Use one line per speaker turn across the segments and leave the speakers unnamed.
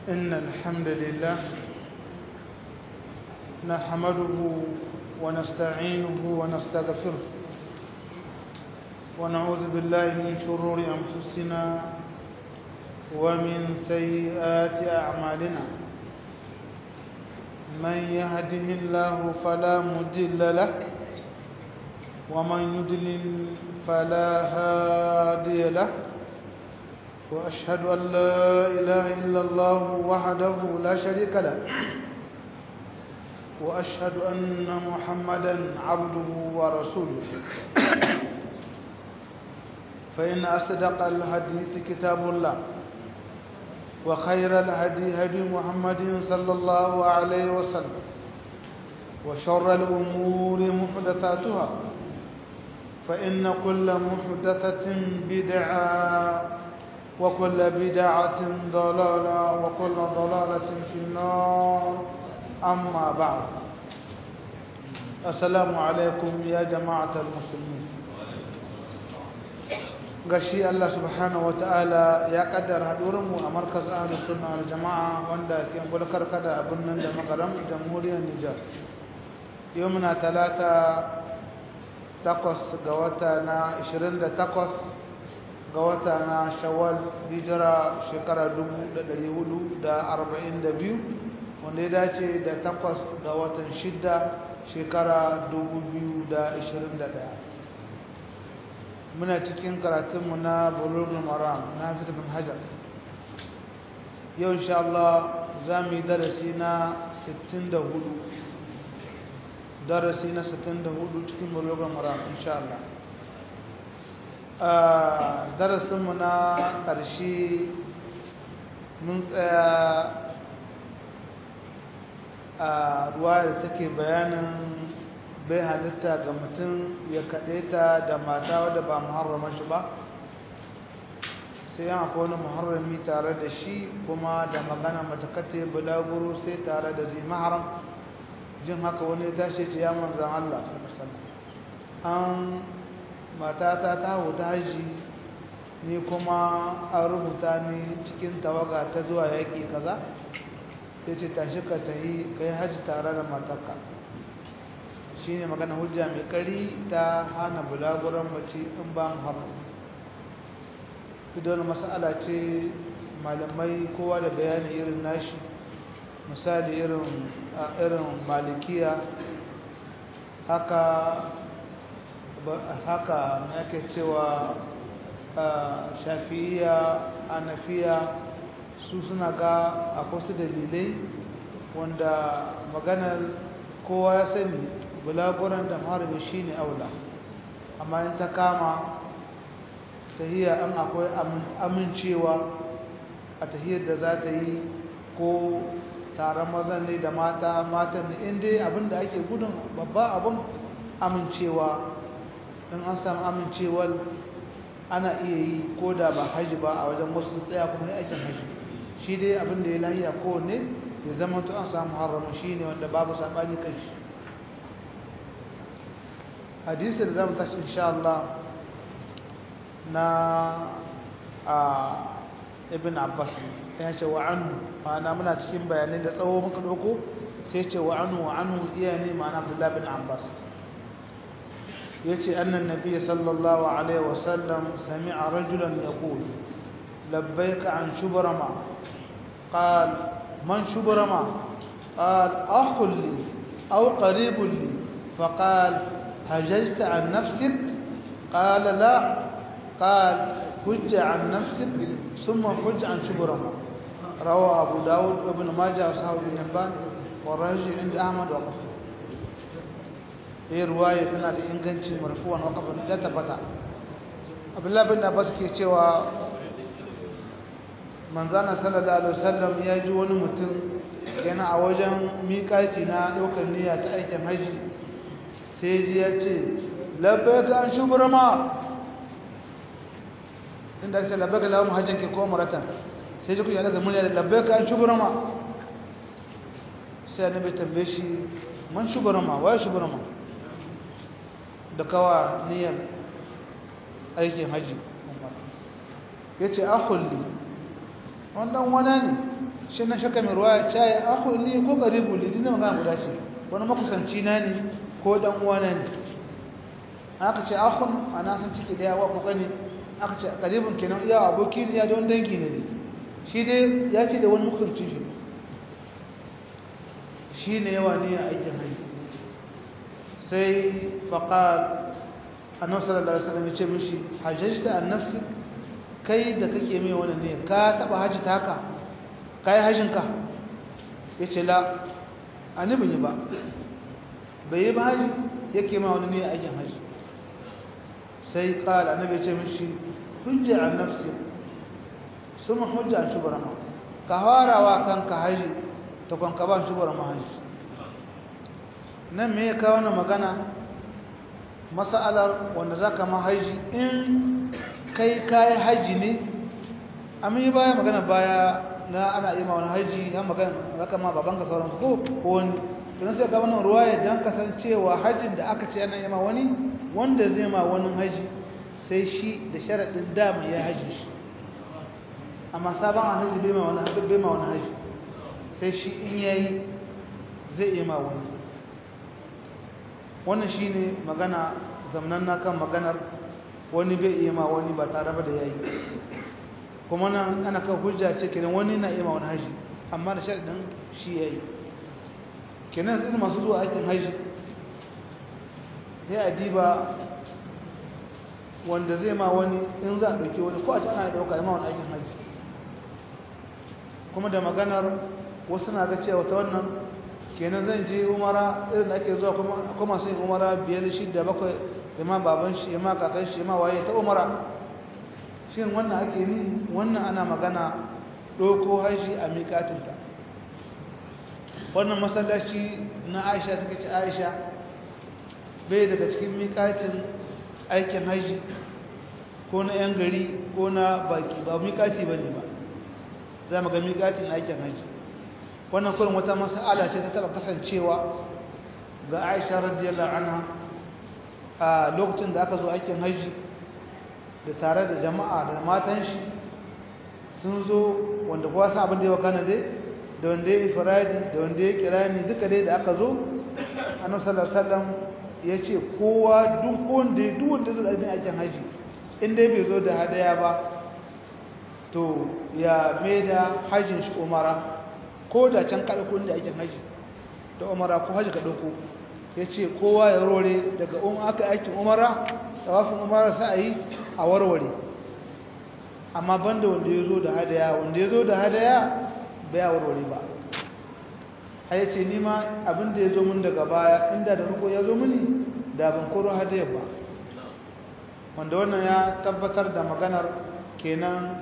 إن الحمد لله نحمده ونستعينه ونستغفره ونعوذ بالله من شرور أنفسنا ومن سيئات أعمالنا من يهده الله فلا مضل له ومن يضلل فلا هادي له وأشهد أن لا إله إلا الله وحده لا شريك له وأشهد أن محمدا عبده ورسوله فإن أصدق الحديث كتاب الله وخير الهدي هدي محمد صلى الله عليه وسلم وشر الأمور محدثاتها فإن كل محدثة بدعة وكل بدعة ضلالة وكل ضلالة في النار أما بعد السلام عليكم يا جماعة المسلمين gashi Allah subhanahu wataala ya kaddara hadurinmu a markaz ahlus sunna wal jamaa wanda ke bulkar kada abin nan da magaram jamhuriyar Nijar yau muna talata takwas ga wata na 28 ga wata na shawwal hijira shekara 1442 wanda ya dace da takwas ga watan shidda shekara 2021 muna cikin karatunmu na bulugul maram na fitar bin hajar yau insha Allah za mu yi darasi na 64 darasi na 64 cikin bulugul maram insha Allah darasinmu na ƙarshe mun tsaya a ruwa da take bayanin bai halitta ga mutum ya kaɗe ta da mata wadda ba muharrama shi ba sai yan akwai wani muharrami tare da shi kuma da magana matakata bulaguro sai tare da zai maharam jin haka wani ya tashi ce ya manzan Allah an matata ta ta haji ni kuma an rubuta ni cikin tawaga ta zuwa yaƙi kaza ya ce tashi ka tahi ka yi haji tare da matarka shi ne magana hujja mai ƙari ta hana bulaguran mace in ba haram don masala ce malamai kowa da bayani irin nashi misali irin malikiya haka haka yake cewa shafi'iya anafiya su suna ga akwai su dalilai wanda maganar kowa ya sani bulaguran da harbi shi ne aula amma in ta kama tahiyya an akwai amincewa a tahiyyar da za ta yi ko taron mazan ne da mata matan ne inda abinda ake gudun babba abin amincewa in an samu amincewar ana iya yi ko da ba haji ba a wajen wasu tsaya kuma ya aikin haji shi dai abin da ya lahiya kowanne ya zama to an samu haramu shi ne wanda babu saɓani kan shi hadisi da zama tashi insha Allah na a ibn abbas ya ce wa anhu ma'ana muna cikin bayanai da tsawo muka ɗauko sai ce wa anhu wa anhu iya ne ma'ana abdullahi bin abbas يتي أن النبي صلى الله عليه وسلم سمع رجلا يقول لبيك عن شبرما قال من شبرما قال أخ لي أو قريب لي فقال هججت عن نفسك قال لا قال حج عن نفسك ثم حج عن شبرما روى أبو داود وابن ماجه وصحابه بن حبان والرجل عند أحمد وقفه yi ruwaya tana da inganci marfuwan wakafin da tabbata abdullahi bin abbas ke cewa manzana sallallahu alaihi wasallam ya ji wani mutum yana a wajen miƙaci na ɗaukar niyya ta aikin haji sai ji ya ce labbaika an shuburma inda ake labbaika lawan hajjin ke ko maratan sai ji kuya daga murya da labbaika an shuburma sai annabi tambaye shi man shuburma waye shuburma da kawa niyyar aikin haji ya ce akulli wannan wane ne shi na shakka mai ruwa ya yi aku li ko karibu li dina magana guda ce wani makusanci na ne ko dan uwa na ne aka ce akun ana san ciki da yawa ko gani aka ce karibun kenan iya aboki ne ya don dangi ne shi dai ya ce da wani makusanci shi shi ne yawa ne a aikin hajji sai faƙar annabi sallallahu alaihi wasallam ya ce mishi hajjajta an nafsi kai da kake mai wani ne ka taba haji taka kai hajjin ka yace la annabi ne ba bai yi ba haji yake ma wani ne aikin haji sai qala annabi ya ce mishi hujja an nafsi suma hujja an shubrama ka harawa kanka haji ta kwanka ba shubrama haji nan me ya kawo wannan magana mas'alar wanda zaka ma haji in kai kayi haji ne amma yi baya magana baya na ana yi ma wani haji har magana zaka ma baban ka sauransu ko ko wani tunan sai ka wannan ruwaya dan kasancewa hajin da aka ce ana yi ma wani wanda zai ma wani haji sai shi da sharaɗin dama ya haji shi amma sabon haji bai ma wani haji bai ma wani haji sai shi in yayi zai yi ma wani wannan shine magana zamnan na kan maganar wani bai iya ma wani ba tare da yayi kuma nan ana kan hujja ce kenan wani na iya ma wani haji amma da sharadin shi yayi kenan irin masu zuwa aikin haji sai a diba wanda zai ma wani in za a ɗauki wani ko a ci ana ɗauka ma wani aikin haji kuma da maganar wasu na ga cewa ta wannan kenan zan je umara irin da ake zuwa kuma masu yin umara biyar shidda bakwai ima baban shi ima kakan shi ima waye ta umara shin wannan ake ni wannan ana magana ɗauko haji a miƙatinta wannan masallaci na aisha suka ce aisha bai daga cikin miƙatin aikin haji ko na 'yan gari ko na baki ba miƙati ba ne ba za mu ga miƙatin aikin haji wannan kurin wata mas'ala ce ta taɓa kasancewa ga aisha radiyallahu anha a lokacin da aka zo aikin haji da tare da jama'a da matan shi sun zo wanda kowa sa abin da ya wakana dai da wanda ya ifradi da wanda ya kirani duka dai da aka zo annabi sallallahu alaihi wasallam ya ce kowa duk wanda duk wanda zai yi aikin haji in dai bai zo da hadaya ba to ya maida hajin shi umara ko da can kada kun da aikin haji da umara ko haji ka dauko ya ce kowa ya rore daga un aka aikin umara tsawafin umara sa a yi a warware amma banda wanda ya zo da hadaya wanda ya zo da hadaya bai warware ba a ya ce nima abinda ya zo mun daga baya inda da ruko ya zo mini da ban koro hadaya ba wanda wannan ya tabbatar da maganar kenan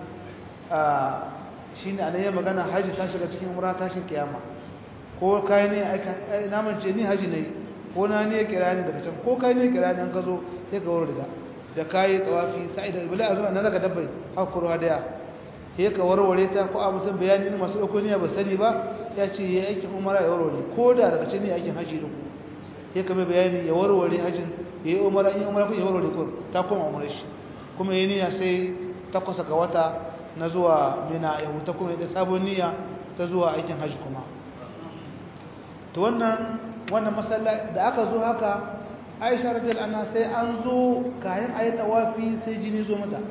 shi ne a ya magana haji ta shiga cikin umara tashin kiyama ko kai ne naman ce ni haji ne ko na ne kira ni daga can ko kai ne kira ni an ka zo sai ka warware da kayi tawafi sai da bila azuma nan daga dabbai hakuru hadaya sai ka warware ta ko abu san bayani ne masu dauko niyya ba sani ba ya ce yayi aikin umara ya warware ko da daga can ne aikin haji din ku sai ka mai bayani ya warware hajin yayi umara in umara ku ya warware ko ta koma umara shi kuma yayi niyya sai takwas ga wata na zuwa mina ya huta kuma da sabon niyya ta zuwa aikin haji kuma to wannan wannan masalla da aka zo haka Aisha radiyallahu anha sai an zo kayan ayi tawafi sai jini zo mata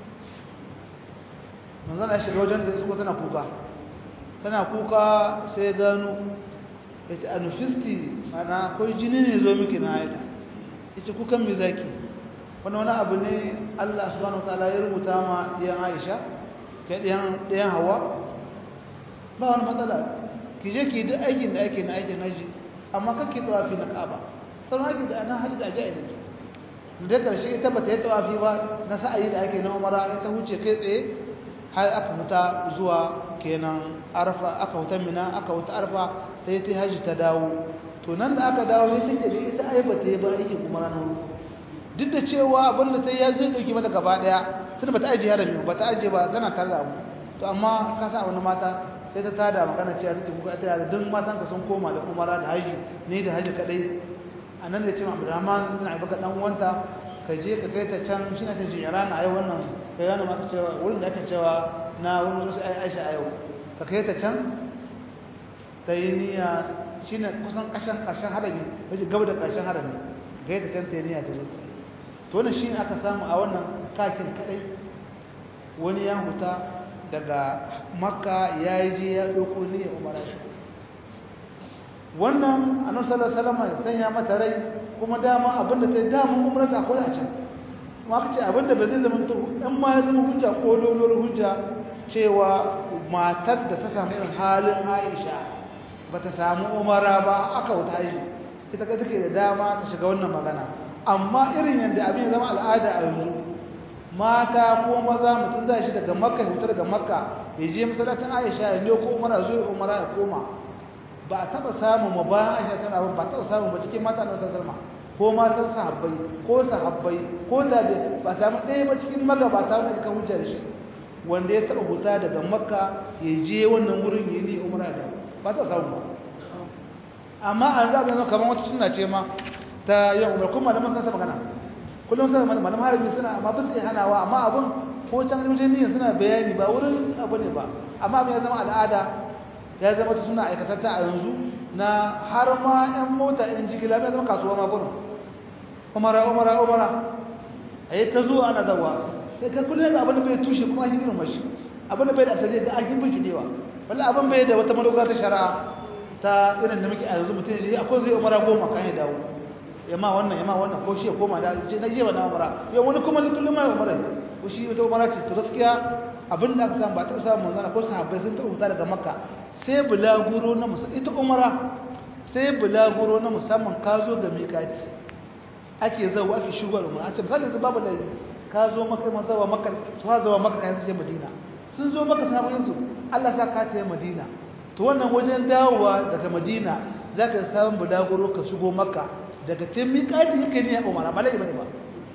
manzon Allah shiga wajen da suka tana kuka tana kuka sai gano yace anufisti ana akwai jini ne zo miki na aida yace kukan me zaki wannan wani abu ne Allah subhanahu wataala ya rubuta ma diyan Aisha kai diyan diyan Hawa ba wani matsala ki je ki duk aikin da ake na aikin haji amma kake tawafi na Kaaba sauran ake da ana haji da aje a dake da karshe ita ba ta yi tawafi ba na sa'ayi da ake na Umara ita huce kai tsaye har aka huta zuwa kenan Arfa aka huta Mina aka huta Arfa sai ta haji ta dawo to nan da aka dawo sai take da ita ai ba ta yi ba aikin Umara na duk da cewa abin da ta yi ya zai dauki mata gaba daya tunda ba ta aje harami ba ta aje ba tana tare da abu to amma ka sa wani mata sai ta tada magana cewa take kuka ta da duk matan ka sun koma da umara da haji ne da haji kadai anan da cewa Abdurrahman bin Abubakar dan uwanta ka je ka kai ta can shi ne ta Iran a yau wannan kai yana mata cewa wurin da aka cewa na wurin su Aisha a yau ka kai ta can ta yi niyya shi ne kusan ƙashen ƙarshen harami wajen gaba da ƙarshen harami ga yadda can ta yi niyya ta zo to wannan shi ne aka samu a wannan kakin kaɗai wani ya huta daga makka ya yi je ya ɗauko niyya umara shi wannan annabi sallallahu alaihi wasallam ya sanya mata rai kuma dama abinda ta yi dama umara ta akwai a can kuma aka ce abinda ba zai zama to in ma ya zama hujja ko dolor hujja cewa matar da ta samu irin halin Aisha ba ta samu umara ba aka wuta yi ita kai take da dama ta shiga wannan magana amma irin yadda abin ya zama al'ada a yanzu mata ko maza mutum zai shi daga makka ya daga makka ya je masallacin aisha ya ne ko umara zo ya umara ya koma ba a taɓa samun ma bayan aisha tana ba ba taɓa samun ba cikin mata na wata salma ko matan sahabbai ko sahabbai ko tabi ba samu ɗaya ba cikin magabata wanda aka hujja da shi wanda ya taɓa huta daga makka ya je wannan wurin ya ne umara da ba ta samu ba amma an zaɓa zama kamar wata suna ce ma ta yin umar kuma malaman sun ta magana kullum sai malaman harbi suna amma ba su iya hanawa amma abun ko can wajen niyyar suna bayani ba wurin abu ne ba amma abin ya zama al'ada ya zama ta suna aikatatta a yanzu na har ma yan mota in jigila ya zama kasuwa ma gurin umara umara umara a yi ta zuwa ana zawa sai ka kullum ga abin da bai tushe kuma an yi irin mashi abin da bai da asali ga an yi bin dewa wala abin bai da wata madogara ta shari'a ta irin da muke a yanzu mutum ya akwai zai umara goma kan ya dawo ya ma wannan ya ma wannan ko shi ya koma da na je ba na umara yau wani kuma kullum ma umara ko shi wata umara ce to gaskiya abin da aka samu ba ta samu manzana ko sahabbai sun ta huta daga makka sai bulaguro na musamman ita umara sai bulaguro na musamman ka zo ga miƙati ake zawo ake shigo da umara a ce misali yanzu babu laifi ka zo maka man zawa maka su ha zawa maka yanzu sai madina sun zo maka sahabbai su Allah sa ka tafi madina to wannan wajen dawowa daga madina za ka samun bulaguro ka shigo maka daga can miƙati yake ne a umara ba laifi bane ba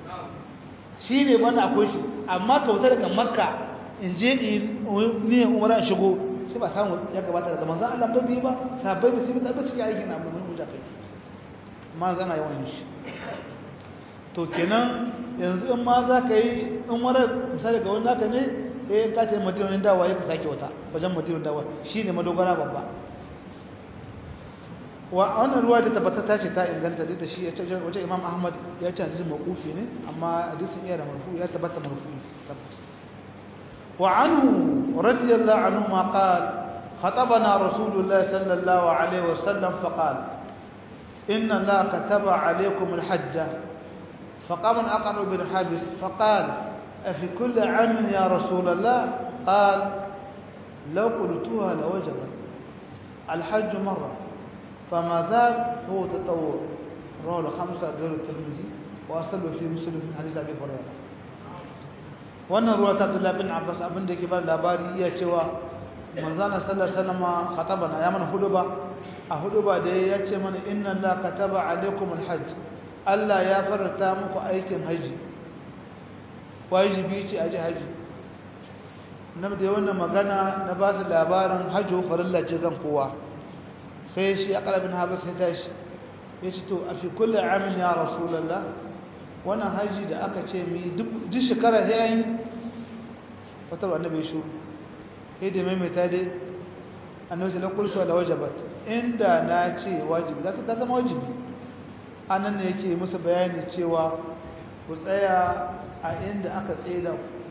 shi ne wannan akwai shi amma ka wuta daga makka in je ni umara shigo sai ba samu ya gabata daga manzan Allah ba biyu ba sabai ba sai ba taɓa cikin aikin abu mun hujja kai ma zana yawan shi to kenan yanzu in ma za ka yi in wani misali ga wani naka ne eh ka ce madina dawa ya ka sake wata wajen madina dawa shine madogara babba wa wannan ruwa da tabbata ta ce ta inganta da shi ya ce wajen imam ahmad ya ce hadisin mawqufi ne amma hadisin iya da marfu ya tabbata marfu tabbata وعنه رضي الله عنهما قال خطبنا رسول الله صلى الله عليه وسلم فقال إن الله كتب عليكم الحج فقام الأقر بن حابس فقال أفي كل عام يا رسول الله قال لو قلتها لوجبت الحج مرة فما زال هو تطور رواه الخمسة غير الترمذي وأصله في مسلم من حديث أبي هريرة wannan ruwa ta Abdullah bin Abbas abin da yake ba labari iya cewa manzana sallallahu alaihi wasallam khatabana ya mana huduba a huduba da ya ce mana inna la kataba alaikum alhajj Allah ya farata muku aikin haji wajibi ce aji haji na da wannan magana na ba su labarin hajjo farilla ce kan kowa sai shi aqrab bin Habas ya tashi ya ce to a fi kulli amin ya rasulullah wannan haji da aka ce mi duk shekara sai an yi fatar annabi shuru sai da maimaita dai annabi sai lakulsu da wajabat inda na ce wajibi za ta zama wajibi anan ne yake musu bayani cewa ku tsaya a inda aka tseda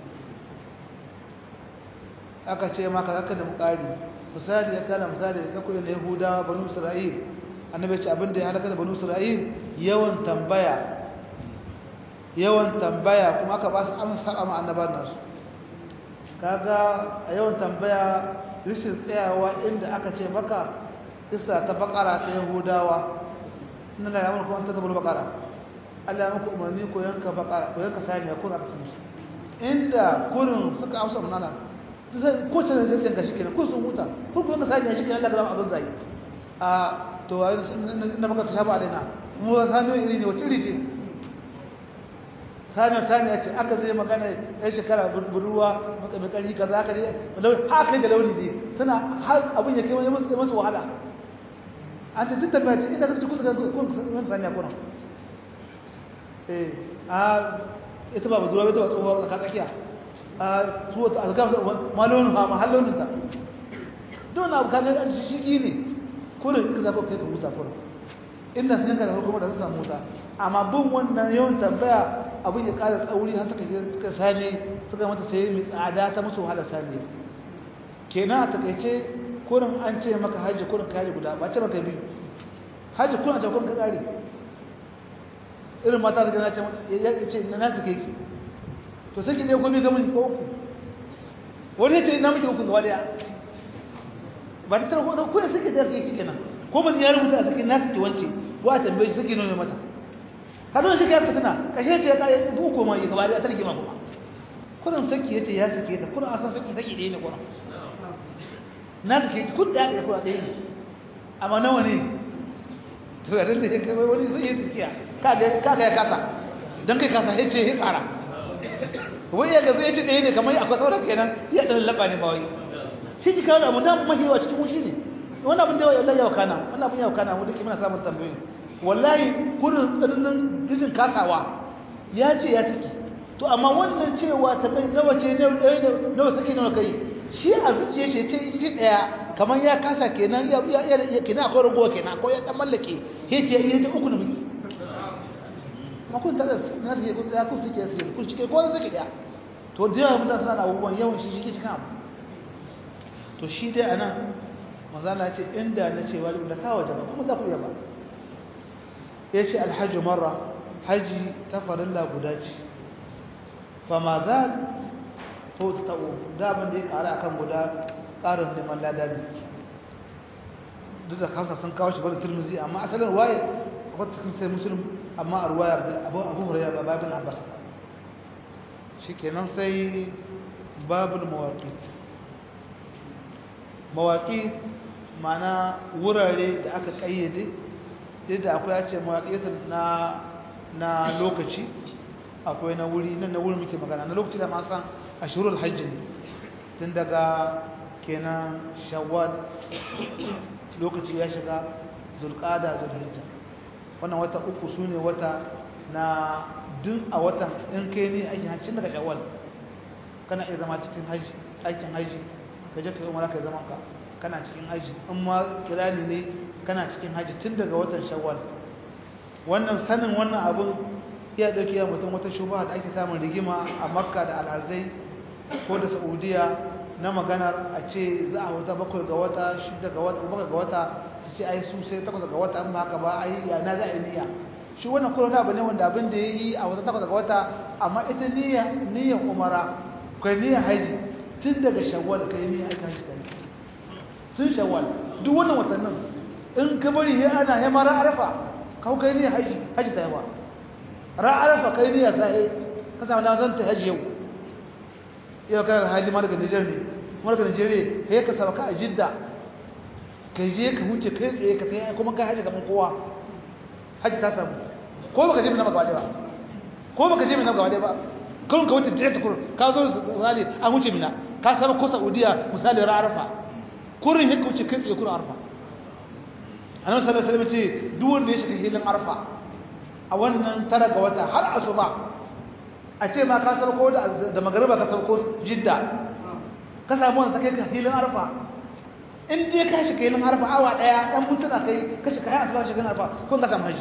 aka ce maka zaka da mukari misali ya kana misali ka koyi na yahudawa banu isra'il annabi ce abinda ya halaka da banu isra'il yawan tambaya yawan tambaya kuma aka ba su amsa a annaban nasu kaga a yawan tambaya rishin tsayawa inda aka ce maka isa ta bakara ta yahudawa inna la ya'muru kuma tasabul bakara Allah ya muku umarni ko yanka bakara ko yanka saniya ko aka ce musu inda kurin suka amsa munana ko ta zai tsanka shi kenan ko sun huta ko ko yanka saniya shi kenan Allah ga abin zai a to na baka ta shaba alaina mu saniya iri ne wace iri ce saniya saniya ce aka zai magana ya shekara buruwa makari kaza haka dai haka da launi dai suna har abin ya kai wani masu wahala an ce tattabi ce inda kasu kusa kun saniya kuna eh a ita ba buduwa ita ba tsohuwa tsaka tsakiya a su wata azgam ma launin ha ma har launin ta don abu kaga an shi shi ne kullum ka zaba kai ka huta kullum inda sun yanka da kuma da sun samu huta amma bin wannan yawan tambaya abin ya ƙara tsauri har suka suka sani suka mata sai mai tsada ta musu wahala sani kenan a takaice kurin an ce maka hajji kurin kare guda ba ce maka biyu hajji kurin a ce kurin ka kare irin mata da gana ya ce na nasu keke to sai ki ne gobe ga mun ko uku wani ya ce na miki uku gaba daya ba ta tarko ko ne suke da keke kenan ko ba ya rubuta a cikin nasu ki wance ko a tambaye shi suke nuna mata hadon shi kai fitina kashe ce ya kai uku ma ya gaba daya ta rigima kuma kurin saki yace ya sake ta kurin asan saki saki ɗaya ne kurin na sake kun da ya kura ɗaya ne amma nawa ne to ya rinda ya kai wani sai ya tsiya kaga kaga ya kasa dan kai kasa yace ya kara wai ya ga zai ce ɗaya ne kamar akwai sauran kenan ya dan laba ne ba wai shi ji kawo abu da mahiwa cikin wushi ne wannan abin da wallahi yau kana wannan abin yau kana mu dake muna samun tambayoyi wallahi kurin tsananin dijin kasawa ya ce ya take to amma wannan cewa ta kai nawa ce nawa sake nawa kai shi a zuciya ce ce in ji daya kamar ya kasa kenan ya ya kenan akwai ragowa kenan ko ya dan mallake he ce iya ta uku da miki ma kun tada na ce kun ya kun suke su kun cike ko suke daya to da yawa mutane suna da abubuwan yawan shi shi cikin abu to shi dai anan manzo Allah ya ce inda na ce wali da kawo jama'a kuma za ku yaba ya ce alhaji marra haji ta farilla guda ce fama za to ta ta'o daban da ya ƙara akan guda ƙarin neman ladari duk da kansa sun kawo shi bari turmizi amma asalin waye akwai cikin sai musulun amma a ruwaya abu abu huraiya ba babin abbas shi kenan sai babul mawaƙi mawaƙi mana wurare da aka ƙayyade duk da akwai ya ce mawaƙi na na lokaci akwai na wuri nan na wuri muke magana na lokaci da masan ashirul hajji ne tun daga kenan shawwal lokaci ya shiga zulqada zulhijja wannan wata uku su ne wata na duk a watan in kai ne aikin hajji daga shawwal kana iya zama cikin haji aikin haji ka je ka yi umara ka zaman ka kana cikin haji in ma kirani ne kana cikin haji tun daga watan shawwal wannan sanin wannan abun ya dauke ya mutum wata shubha da ake samun rigima a makka da alhazai ko da saudiya na maganar a ce za a wata bakwai ga wata shida ga wata bakwai ga wata su ce ai su sai takwas ga wata an ba haka ba ai ya na za a yi niyya shi wannan kuma na abu ne wanda abin da ya yi a wata takwas ga wata amma ita niyya niyyan umara kai niyyar haji tun daga shawwal kai niyyar aika haji kai tun shawwal duk wannan watannin in ka bari ya ana ya mara arafa kau kai niyyar haji haji ta yawa ra arafa kai niyyar sai ka samu na zan ta haji yau yau kana da hali ma daga Nijar ne kuma daga Nigeria sai ka saba ka a Jidda kai je ka huce kai tsaye ka sai kuma kai haji gaban kowa haji ta samu ko baka je mina ba ba ko baka je mina ba ba kun ka wuce direct kur ka zo misali an wuce mina ka saba ko Saudiya misali ra arafa kurin haka wuce kai tsaye kurin arafa annabi sallallahu alaihi wasallam ce duk wanda ya shiga hilin arfa a wannan tara ga wata har asuba a ce ma ka sauko da da magariba ka sauko jidda ka samu wanda kai ka hilin arfa in dai ka shiga hilin arfa awa daya dan mutuna kai ka shiga har asuba shiga arfa kun ka samu haji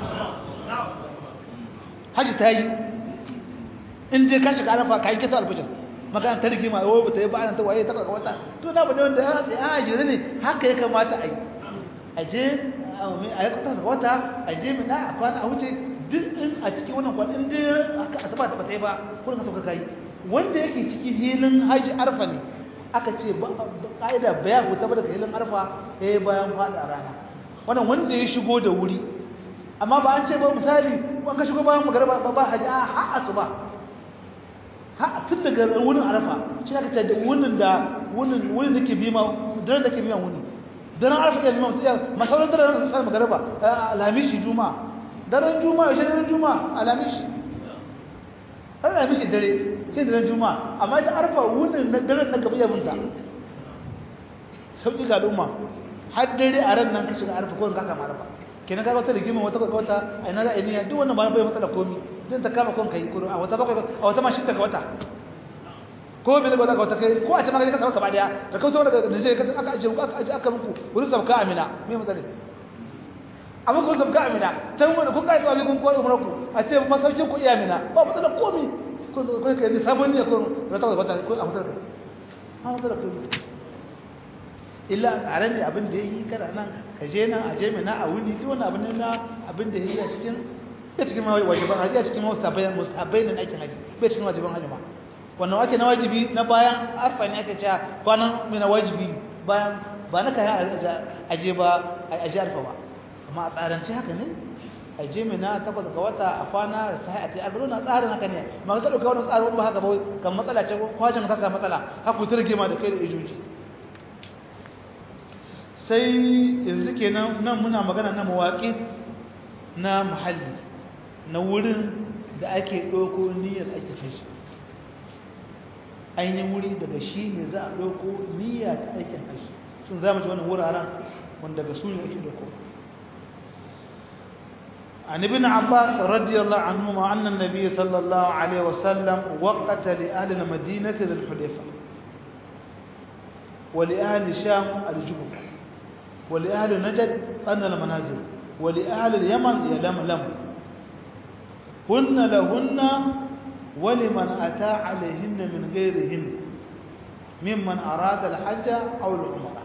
haji ta yi in dai ka shiga arfa kai kisa albujin magana ta rigima yau ba ta yi ba ana ta waye ta ga wata to da ba ne wanda ya ajiri ne haka ya kamata a yi aje a yi kwata wata aje mina a kwana a wuce duk in a cikin wannan kwan in dai aka asaba ta bata yi ba kurin ka sauka kai wanda yake cikin hilin haji arfa ne aka ce ka'ida ba ya huta ba daga hilin arfa ya yi bayan faɗa rana wannan wanda ya shigo da wuri amma ba an ce ba misali an ka shigo bayan magaraba ba ba haji a ha asuba ha tun daga wurin arfa shi aka ce da wunin da wunin wunin da ke bima daren da ke biyan wuni daren arfa iya limam iya masauran daren sun sami magaraba alamishi juma'a daren juma'a shi daren juma'a alamishi alamishi dare shi daren juma'a amma ita arfa wunin na daren na gaba yabinta sauƙi ga al'umma har dare a ran nan ka shiga arfa ko in ka kama arfa kenan ka wata rigima wata kwakwa wata a ina za a yi niyya duk wannan ba bai matsala komi don ta kama kon kai kuro a wata bakwai a wata ma shidda ga wata ko bai ba za ka wata kai ko a ce maka ka sauka ba daya da kauta daga Nijar ka aka aje aka aje aka muku wurin sauka Amina me mutane amma kun sauka Amina can wanda kun kai tsawon kun koyi umar ku a ce masaukin ku iya Amina ba mutane komi kun ko kai ne sabon ne ko da ta bata ko a mutane a mutane komi illa a ran abin da yayi kada nan ka je nan a je Mina a wuni duk wani abin na abin da yayi a cikin bai cikin wajiban haji a cikin mustabai mustabai ne aikin haji bai cikin wajiban haji ma wannan wake na wajibi na bayan arfa ne ake cewa kwanan mai na wajibi bayan ba na kayan aje ba aje arfa ba amma a tsarance haka ne aje mai na takwas ga wata a kwana da sai a ta agro na tsarin haka ne ma ka dauka wannan tsarin ba haka ba kan matsala ce kwajin ka matsala haku ta rage ma da kai da ijoji sai yanzu kenan nan muna magana na mawaƙi na muhalli na wurin da ake ɗauko niyyar ake kai shi ainihin wuri daga shi ne za a ɗauko niyya ta aikin hashi sun za mu ji wani wuraren wanda daga su ne ake ɗauko عن ابن عباس رضي الله عنهما أن النبي صلى الله عليه وسلم وقت لأهل المدينة ذي الحليفة ولأهل الشام الجبر ولأهل نجد أن المنازل ولأهل اليمن يلملم هن لهن ولمن أتى عليهن من غيرهن ممن أراد الحج أو العمرة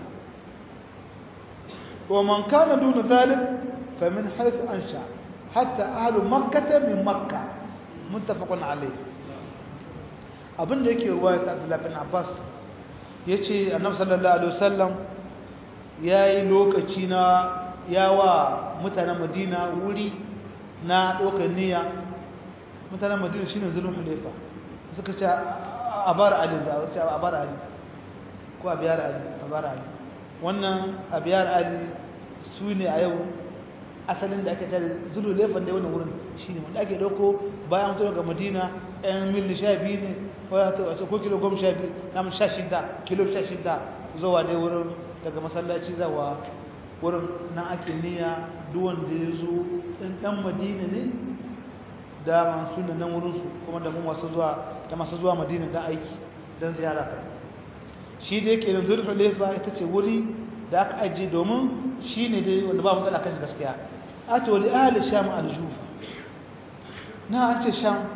ومن كان دون ذلك فمن حيث أنشأ حتى أهل مكة من مكة متفق عليه abin da yake ruwaya ta Abdullah bin Abbas yace Annabi sallallahu alaihi wasallam yayi lokaci na yawa mutanen Madina wuri na dokar niyya mutanen madina shi ne zulun hulefa suka ce a bar ali da a ce a bar ali ko a biyar ali a bar ali wannan a biyar ali su ne a yau asalin da ake tare zulun hulefa da wannan wurin shi ne wanda ake dauko bayan mutu daga madina yan mil sha biyu ne ko kilo goma sha biyu na sha shida kilo sha shida zuwa dai wurin daga masallaci zawa wurin na ake niyya duwan da ya zo ɗan madina ne dama suna nan wurinsu kuma da mu masu zuwa da masu zuwa madina don aiki don ziyara kai shi da yake da zurfin lefa ita ce wuri da aka ajiye domin shi ne dai wanda ba matsala kan gaskiya a to wali ahli sham aljufa na an ce sham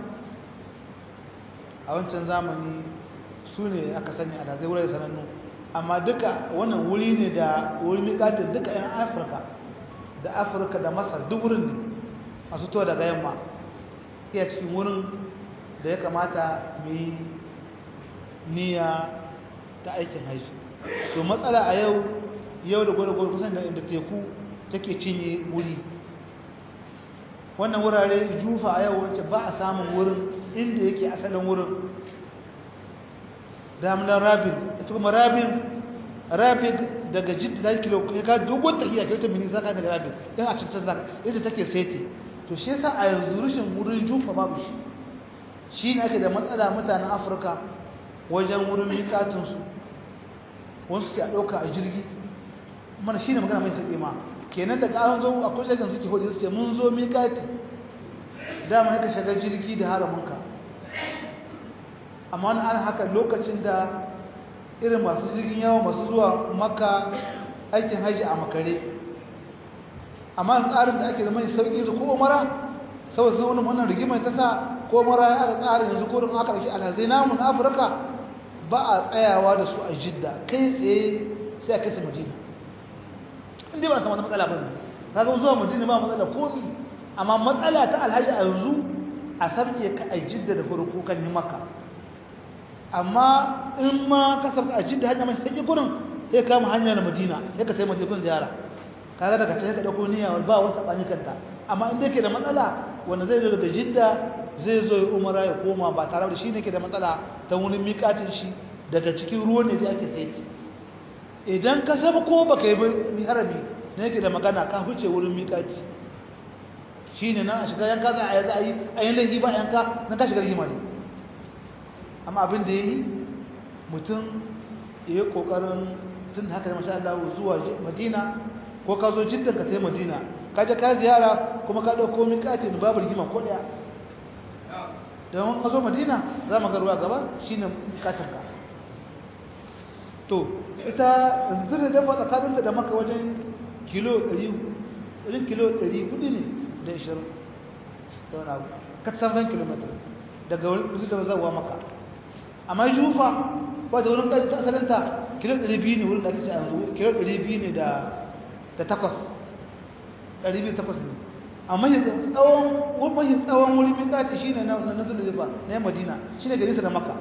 a wancan zamani su ne aka sani a nazai wurin sanannu amma duka wannan wuri ne da wuri miƙatin duka 'yan afirka da afirka da masar duk wurin ne masu to daga yamma iya cikin wurin da ya kamata mu yi niyya ta aikin haishi to matsala a yau yau da gwada kusan da inda teku take cinye wuri wannan wurare jufa a yau wacce ba a samun wurin inda yake asalin wurin damunan rabin ita kuma rabin rabin daga jidda da kilo ya ka dogon tafiya kai ta mini zaka daga rabin dan a cikin zaka yadda take seti to shi yasa a yanzu rushin wurin jufa babu shi shi ne ake da matsala mutanen afirka wajen wurin miƙatinsu wasu su a ɗauka a jirgi mana shi ne magana mai sauƙi ma kenan daga an zo a kusa kan suke hudu suke mun zo miƙati dama haka shiga jirgi da haramunka amma wani an haka lokacin da irin masu jirgin yawa masu zuwa maka aikin hajji a makare amma tsarin da ake da mai sauƙi su ko umara saboda sun wani wannan rigimar ta sa ko umara ya aka tsarin yanzu ko don aka ɗauki alhazai namu na afirka ba a tsayawa da su a jidda kai tsaye sai a kai su madina inda ba a samu matsala ba ne kaga zuwa madina ba matsala komi amma matsala ta alhaji a yanzu a sabke ka a jidda da farko kan yi maka amma in ma ka sabka a jidda hanya mai sai gurin sai kama hanya na madina sai ka sai madina kun ziyara kaga daga can ka dauko niyya ba wani sabani kanta amma inda yake da matsala wanda zai zo daga jidda zai zo ya umara ya koma ba tare da shi ne ke da matsala ta wani miƙatin shi daga cikin ruwan ne da ake saiti idan ka saba ko baka yi harami ne yake da magana ka huce wurin miƙati shi ne nan a shiga yanka za a yi za a yi a yin laifi ba yanka na ka shiga rigima ne amma abin da ya yi mutum ya yi ƙoƙarin tun da haka da masha Allah zuwa madina ko ka zo jiddan ka sai madina ka je ka ziyara kuma ka ɗauko miƙati babu rigima ko ɗaya don ka zo madina za mu ga ruwa gaba shine katanka to ita yanzu da dafa tsakaninta da maka wajen kilo 100 wajen kilo 400 ne da 20 ta wani abu katsan kilomita daga wurin da zawa maka amma jufa ba da wurin ƙarfi ta asalinta kilo 200 ne wurin da ake ce yanzu kilo 200 ne da takwas 200 takwas ne amma tsawon wurin tsawon wurin mikati shi ne na zululufa na yan madina shi ne garisa da maka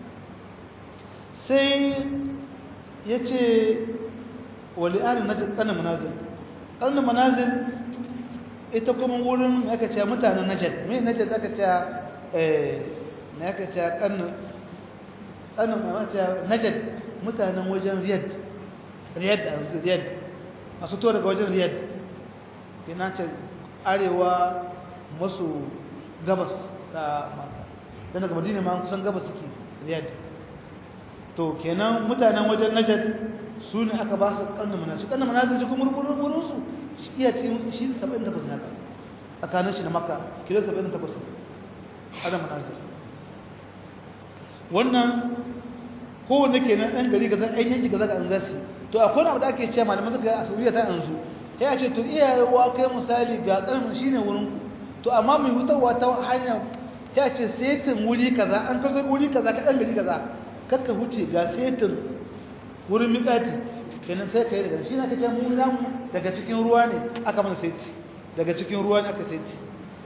sai ya ce wali'anin na ƙarnin manazil ƙarnin manazil ita kuma wurin aka ce mutanen najad mai najad aka ce na aka ce ƙarnin najad mutanen wajen riyad riyad a riyad masu to daga wajen riyad kina ce arewa masu gabas ta maka don daga madina ma kusan gabas suke riyad to kenan mutanen wajen najad su ne aka ba su karnin manazir karnin manazir shi kuma wurinsu shi iya cikin shi 78 naka tsakanin shi da maka kilo 78 ana manazir wannan kowanne kenan ɗan gari ga zan yanki ga zaka an zasi to akwai abu da ake cewa malaman suka a saudiya ta yanzu ya ce to iyayewa kai misali ga karnin shine wurin ku to amma mai hutarwa ta hanya ya ce setin wuri kaza an kazo wuri kaza ka ɗan gari kaza kakka huce ga setin wurin miƙati kenan sai ka yi daga shi na kace mu namu daga cikin ruwa ne aka mana seti daga cikin ruwa ne aka seti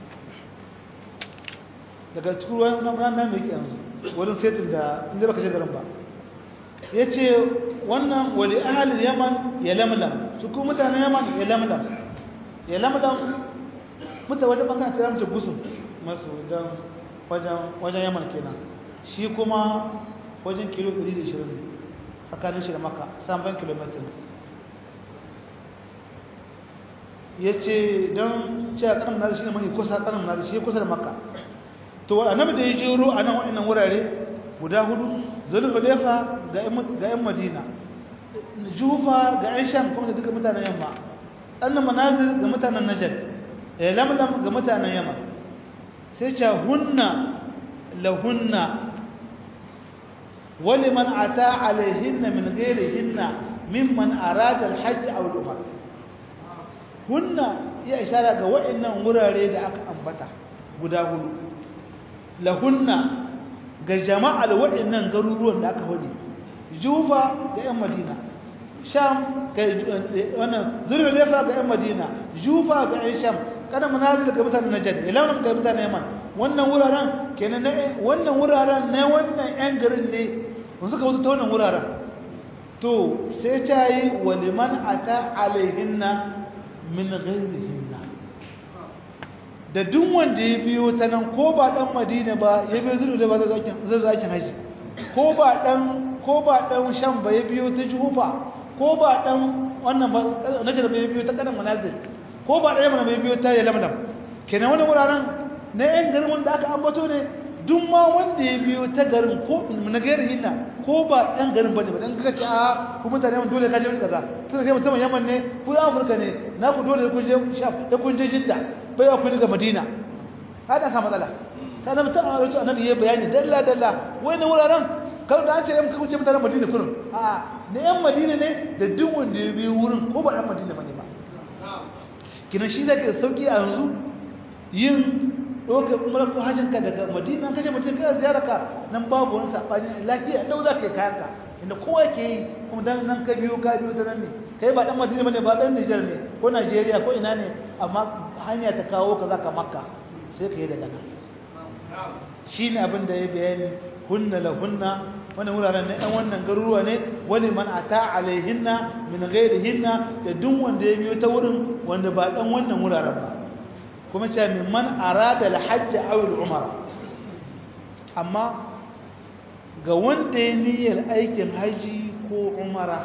daga cikin ruwa na nan nan yake yanzu wurin setin da inda baka je garin ba yace wannan wali ahli yaman ya lamlam su kuma mutanen yaman ya lamlam ya lamlam muta wajen bangaren tsira mutu gusu masu dan wajen wajen yaman kenan shi kuma wajen kilo 120 tsakanin shi da maka samban kilomitin ya ce don cewa kanan nazi shi ne mai kusa kanan nazi shi kusa da maka to annabi da ya jero a nan waɗannan wurare guda hudu zulhulefa ga 'yan madina jufa ga 'yan sham kuma da duka mutanen yamma annan manazir ga mutanen najad lamlam ga mutanen yamma sai ce hunna lahunna ولمن أتى عليهن من غيرهن ممن أراد الحج أو العمرة هن يا إشارة وإن مراري da aka ambata guda hudu lahunna ga jama'al waɗannan garuruwan da aka wadi jufa ga 'yan madina sham ga wannan zulhulefa ga 'yan madina jufa ga 'yan sham kada manazil ga mutanen najd ilawan ga mutanen yaman wannan wuraren kenan wannan wuraren ne wannan 'yan garin ne wanzu ka wata ta wannan wuraren to sai ta yi waliman ata alaihinna min ghairihinna da duk wanda ya biyo ta nan ko ba dan madina ba ya biyo zuru da ba zai zakin haji ko ba dan ko ba dan sham ba ya biyo ta jufa ko ba dan wannan ba najar ba ya biyo ta kanan manazil ko ba dan yamma ba ya biyo ta yalamlam kenan wannan wuraren na yan garin wanda aka ambato ne duk ma wanda ya biyo ta garin ko na gairar hinna ko ba ɗan garin bane ba dan kaka ce a ku mutane mun dole ka je wani kaza tunda sai mutum Yaman ne ku ya Afirka ne na ku dole ku je Sham da kun je Jidda bai ku daga Madina hada sa matsala sai na mutum a wato annabi ya bayani dalla dalla wani wuraren kar da an ce yan ku ce mutanen Madina kullum a da yan Madina ne da duk wanda ya biyo wurin ko ba ɗan Madina bane ba kina shi zai da sauki a yanzu yin ɗauka umar ko hajjinka daga madina ka je mutum kai ziyararka nan babu wani saɓani lafiya ɗau za ka yi kayanka inda kowa ke yi kuma dan nan ka biyo ka biyo ta nan ne kai ba ɗan madina ba ne ba ɗan nijar ne ko najeriya ko ina ne amma hanya ta kawo ka za ka makka sai ka yi daga nan shi ne abin da ya bayani hunna la hunna wani wuraren na ɗan wannan garuruwa ne wani man ata alaihinna min ghairihinna da duk wanda ya biyo ta wurin wanda ba ɗan wannan wuraren ba kuma ce mimman arada alhajj aw al-umra amma ga wanda ya niyyar aikin haji ko umara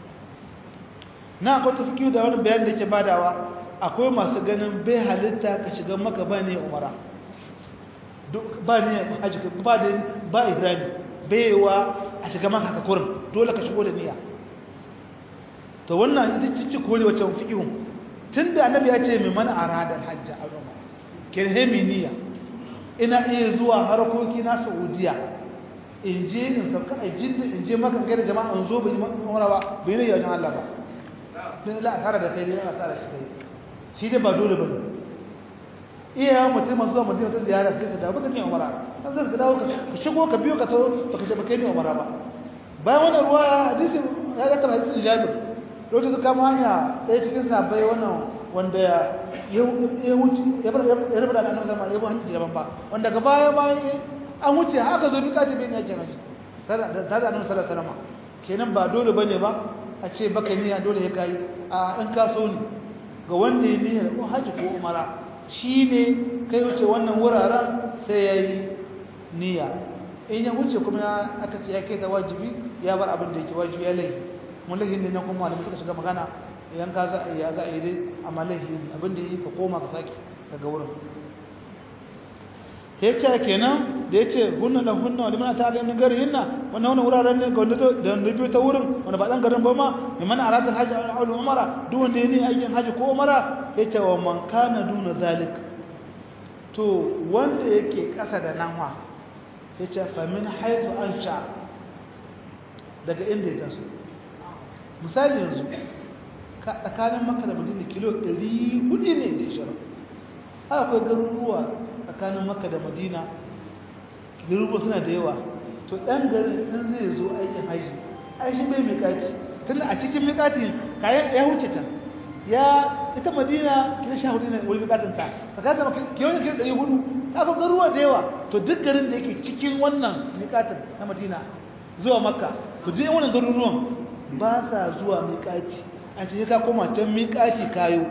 na akwai tafkiyu da wani bayan da ke badawa akwai masu ganin bai halitta ka shiga maka ba ne umara ba ne haji ba da ba ihrami baiwa a shiga maka ka kurin dole ka shigo da niyya to wannan ita ce kore wacce fikihun tunda annabi ya ce mai mana aradar hajji a roma kirhemi niyya ina iya zuwa harkoki na saudiya in je in sauka a jidda in je maka kai da jama'a in zo bai umara ba bai ne yawon Allah ba don la asara da kai ne asara shi kai shi dai ba dole ba ne iya mutum masu zuwa mutum ta ziyara sai su dawo baka ne umara kan zai ka dawo ka shigo ka biyo ka tawo baka je baka ne umara ba bayan wannan ruwa hadisi ya ga tabbata hadisin Jabir lokacin su kama hanya ɗaya cikin sabai wannan wanda ya wuce ya bar ya rabu da annabi sallallahu alaihi wasallam ya daban ba wanda ga baya bayan an wuce haka zo bika tabi ne yake mashi tare da annabi sallallahu alaihi wasallam kenan ba dole bane ba a ce baka niyya dole ya kai a in ka so ne ga wanda ya niyya ko haji ko umara shine kai wuce wannan wuraren sai yayi niyya in ya wuce kuma aka ce ya kai ta wajibi ya bar abin da yake wajibi ya laifi mun laifi ne na kuma malamai suka shiga magana idan ka za ya za a yi dai amma laifi abin da yi ka koma ka saki daga wurin ya ce kenan da ya ce hunna da hunna wani mana ta alayin gari hinna wannan wani wuraren ne ga wanda da wanda biyu ta wurin wanda ba ɗan garin ba ma mai mana a ratar hajji a wani umara duk wanda ya ne aikin hajji ko umara ya ce wa man kana duna zalik to wanda yake ƙasa da nan wa ya ce famin haifu an sha daga inda ya taso misali yanzu tsakanin maka da madina kilo 400 ne da ishirin akwai garuruwa tsakanin maka da madina garuruwa suna da yawa to ɗan garin ɗan zai zo aikin haji aishi bai miƙati tun a cikin miƙati kayan ya wuce can ya ita madina kila sha hudu ne wani miƙatin ta tsakanin maka kiyoyin kilo ɗari hudu aka garuruwa da yawa to duk garin da yake cikin wannan miƙatin na madina zuwa makka to duk wannan garuruwan ba sa zuwa miƙati a ce ka koma can miƙati kayo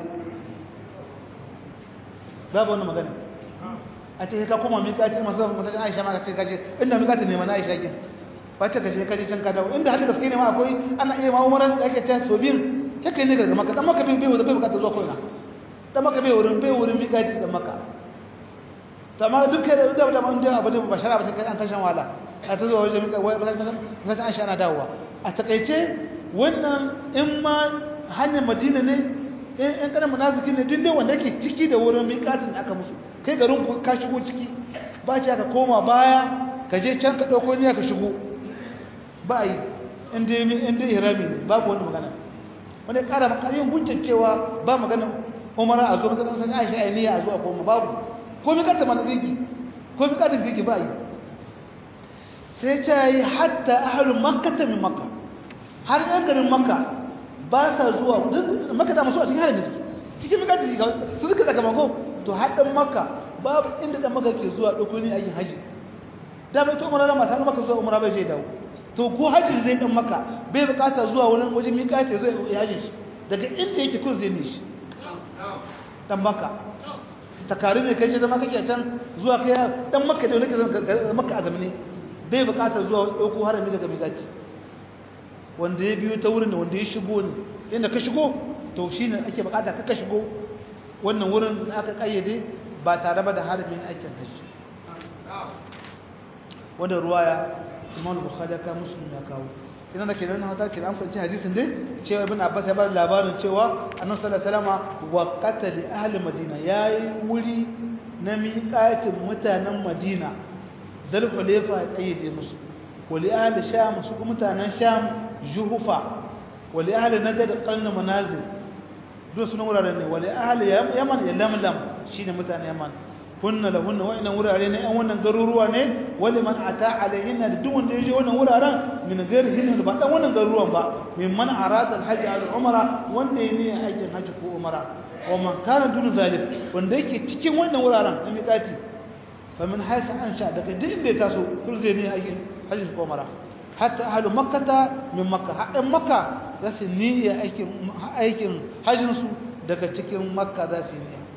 babu wani magana a ce ka koma miƙati masu matakan aisha ma ka ce kaje inda miƙati ne mana aisha kin ba ce kaje kaje can ka dawo inda hada gaske ne ma akwai ana iya ma umaran da ake can so biyun kake ne ga maka dan maka bai bai bai bukata zuwa koina dan maka bai wurin bai wurin miƙati dan maka to amma duk da da da mun da abu ne ba shara ba sai an tashan wala a ta zuwa wajen miƙati ba sai an sha ana dawowa a takaice wannan in ma hanyar madina ne in kanan munafiki ne duk dai wanda yake ciki da wurin miƙatin da aka musu kai garin ka shigo ciki ba ce ka koma baya ka je can ka ɗauko niyya ka shigo ba yi in dai in dai ihrami ne babu wani magana wani ƙara maka yin hujjar cewa ba magana umara a zo ka san Aisha ai niyya a zo a koma babu ko miƙatin mana ziki ko miƙatin ziki ba yi sai ce yi hatta ahlul makkah min makkah har yan garin makka ba sa zuwa makka da masu a cikin harin suke cikin makka da shiga su suka daga mako to haɗin makka babu inda da makka ke zuwa ɗauko ne aikin haji da bai ta umarar masu makka zuwa umara bai je dawo to ko haji zai ɗan makka bai bukata zuwa wani wajen miƙa ce zai yi hajin shi daga inda yake kun zai ne shi ɗan makka takari ne kai ce zama kake a can zuwa kai ɗan makka da wani ke zama makka a zamani bai bukata zuwa ɗauko harami daga miƙaci wanda ya biyo ta wurin da wanda ya shigo ne inda ka shigo to shi ne ake bukata ka shigo wannan wurin da aka kayyade ba tare ba da harbin aikin hajji wanda ruwaya imam bukhari ya kawo muslim ya kawo ina da ke nan hata ke an kwanci hadisin dai cewa ibn abbas ya bar labarin cewa annabi sallallahu alaihi wasallam wa qatali ahli madina yayi wuri na miƙatin mutanen madina zulhulayfa ya kayyade musu wali ahli sham su kuma mutanen sham juhufa wali ahli najd qarn manazil duk sunan wuraren ne wali ahli yaman ya lamlam shine mutanen yaman kunna lahunna wa inna wurare ne an wannan garuruwa ne wali man ata alaihinna da duk wanda yaje wannan wuraren min gairihin ba dan wannan garuruwan ba min man arada alhajj al umra wanda yake aikin haji ko umra wa man kana dun zalik wanda yake cikin wannan wuraren na miƙati fa min haythu ansha daga duk inda ya taso kun zai ne aikin haji ko umra hatta ahlu makkah min makkah hadan makkah za su niyya aikin aikin hajjin su daga cikin makka za su niyya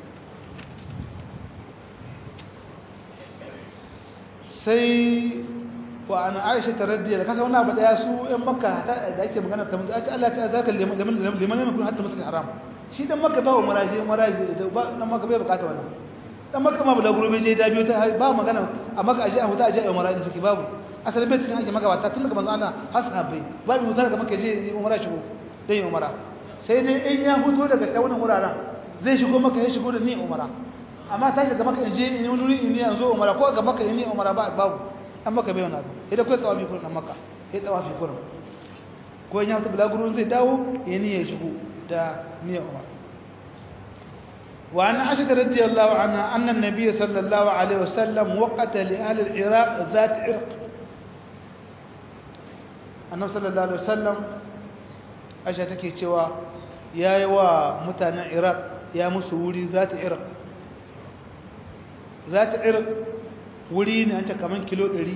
sai wa an aisha ta radiya da kasa wannan abu daya su yan makka da ake magana ta mutu ake Allah ta zaka liman liman liman liman kun hatta masjid haram shi dan makka ba wa maraji maraji da ba dan makka bai bukata wannan dan makka ma bula gurbe je da biyo ta ba magana a makka aje a huta aje a maraji take babu asali bai cikin ake magabata tun daga manzo Allah hasabai babu mutar daga makka je umara shigo dai umara sai dai in ya huto daga ta wannan wuraren zai shigo makka ya shigo da ni umara amma ta shiga maka in je in wani in ne yanzu umara ko ga maka in ne umara ba babu an maka bai wani abu idan kai tsawafi kurin an maka sai tsawafi kurin ko in ya fita bulaguro zai dawo ya ni ya shigo da niyyar umara وعن عائشة رضي الله عنها أن النبي صلى الله عليه وسلم وقت لأهل العراق ذات عرق annabi sallallahu alaihi wasallam aisha take cewa yayi wa mutanen iraq ya musu wuri zata iraq zata iraq wuri ne an ce kaman kilo 100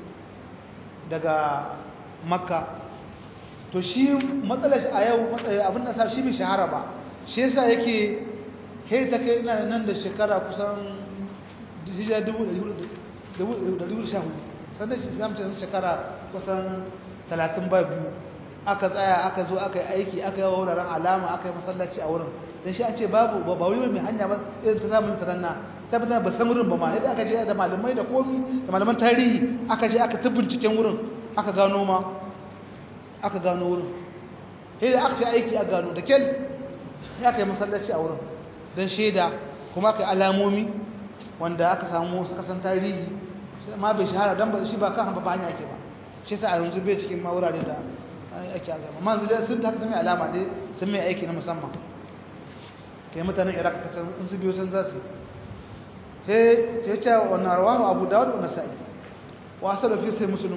daga makka to shi matsalar shi a yau abin da sa shi bai shahara ba shi yasa yake kai ta kai ina nan da shekara kusan hijira dubu da dubu sha hudu sannan shi zamta shekara kusan talatin ba biyu aka tsaya aka zo aka yi aiki aka yi wuraren alama aka yi masallaci a wurin don shi an ce babu ba wuri mai hanya ba irin ta samun taranna ta fitar ba san wurin ba ma yadda aka je da malamai da komi da malaman tarihi aka je aka tabbin cikin wurin aka gano ma aka gano wurin sai da aka ce aiki a gano da kyal ya aka yi masallaci a wurin don shaida kuma aka yi alamomi wanda aka samu su kasan tarihi ma bai shahara don ba shi ba kan ba hanya ake ba shi sa a yanzu bai cikin ma wurare da ake a gama man zai sun ta haka mai alama dai sun mai aiki na musamman kai mutanen iraq ta can in su biyo sun za su sai ce ce wannan rawahu abu dawud wa nasa'i wa asar fi sai muslim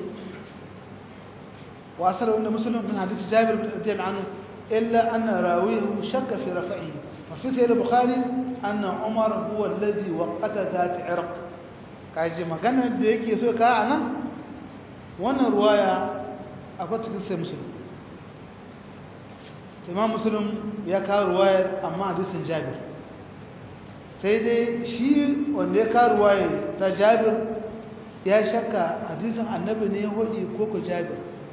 wa asar wanda muslim min hadisi jabir bin radiyallahu anhu illa anna rawihu shakka fi rafa'i wa fi sahih al-bukhari anna umar huwa alladhi waqata zat irq kaje magana da yake so ka anan wannan ruwaya akwai cikin sai musulun imam musulun ya kawo ruwayar amma hadisin jabir sai dai shi wanda ya kawo ruwayar ta jabir ya shakka hadisin annabi ne ya hodi ko ko jabir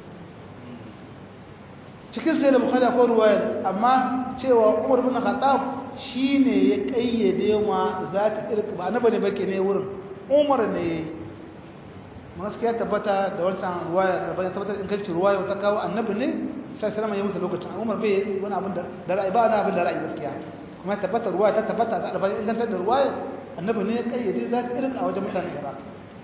cikin sai da bukhari akwai ruwayar amma cewa umar bin khattab shine ya kayyade ma za ta irka ba annabi ne bake ne wurin umar ne yayi gaskiya tabbata da wancan ruwaya da bayan tabbatar in kalci ruwaya ta kawo annabi ne sai sallama ya musu lokacin Umar bai yi wani abin da ra'ayi ba wani abin da ra'ayi gaskiya kuma tabbata ruwaya ta tabbata da albayin ingantar da ruwaya annabi ne ya kayyade za ta irin a wajen mutanen Iraq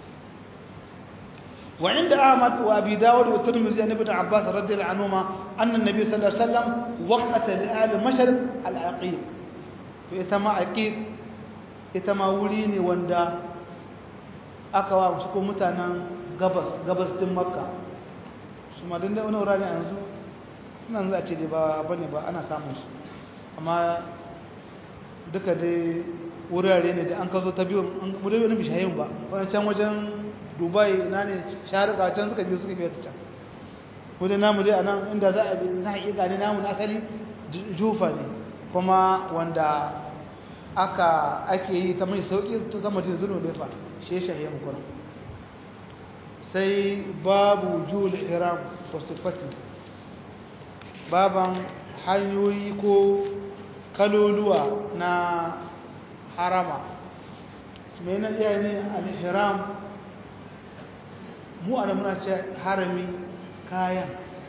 wa inda Ahmad wa Abi Dawud wa Tirmidhi an ibn Abbas radiyallahu anhuma anna an-nabi sallallahu alaihi wasallam waqata li ahli mashriq al-aqib to ita ma aqib ita ma wuri ne wanda aka wa su ko mutanen gabas gabas din makka su ma dinda wani wurare yanzu nan za a ce dai ba bane ba ana samun su amma duka dai wurare ne da an ka zo ta biyu an mu dai wani bishayin ba wani can wajen dubai na ne sharuka can suka biyu suka biyu ta can ko dai namu dai a nan inda za a bi na haƙiƙa ne namu na asali jufa ne kuma wanda aka ake yi ta mai sauƙi ta zama jin zuno da fa shi shahe mukuna sai babu jul iram wa sifati baban hanyoyi ko kaloluwa na harama mai na iya ne al-ihram mu ana muna ce harami kayan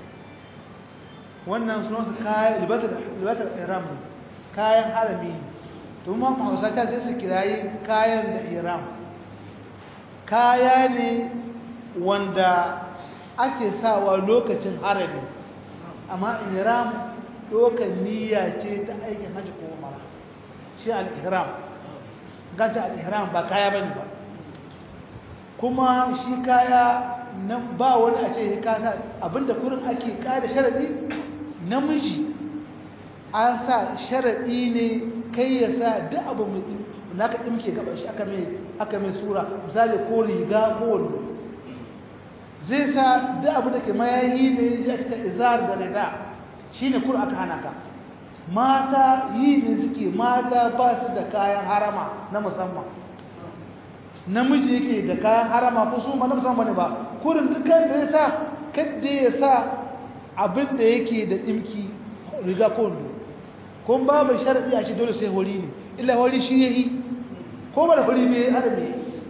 wannan sunansu kayan libatar ihram kayan harami to ma hausa ta sai su kirayi kayan da ihram kaya ne wanda ake sawa lokacin harami amma ihram dokan niyya ce ta aikin hajji ko umara shi al-ihram ganta al-ihram ba kaya bane ba kuma shi kaya nan ba wani a ce ka abinda kurin ake kada sharadi namiji an sa sharadi ne kai ya sa duk abu mai naka dimke gaban shi aka mai aka mai sura misali ko riga ko wando zai sa duk abu da ke mayayi ne ya ta izar da rida shine kur aka hana ka mata yi ne suke mata ba su da kayan harama na musamman namiji yake da kayan harama ko su ma na musamman ne ba kurin dukkan da ya sa kadda ya sa abin da yake da dimki riga ko wando kun babu sharadi a ce dole sai hori ne illa hori shi yayi ko ba da hori bai harami